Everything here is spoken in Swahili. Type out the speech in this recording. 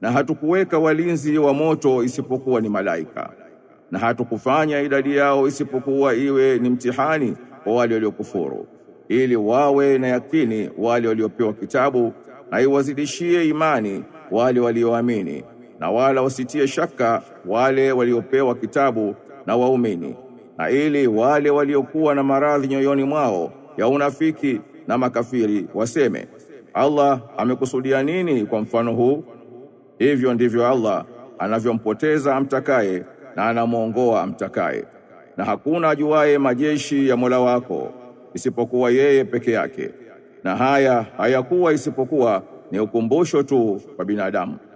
na hatukuweka walinzi wa moto isipokuwa ni malaika, na hatukufanya idadi yao isipokuwa iwe ni mtihani kwa wale waliokufuru, ili wawe na yakini wale waliopewa kitabu, na iwazidishie imani wale walioamini, na wala wasitie shaka wale waliopewa kitabu na waumini, na ili wale waliokuwa na maradhi nyoyoni mwao ya unafiki na makafiri waseme, Allah amekusudia nini kwa mfano huu? Hivyo ndivyo Allah anavyompoteza amtakaye na anamwongoa amtakaye, na hakuna ajuaye majeshi ya Mola wako isipokuwa yeye peke yake, na haya hayakuwa isipokuwa ni ukumbusho tu kwa binadamu.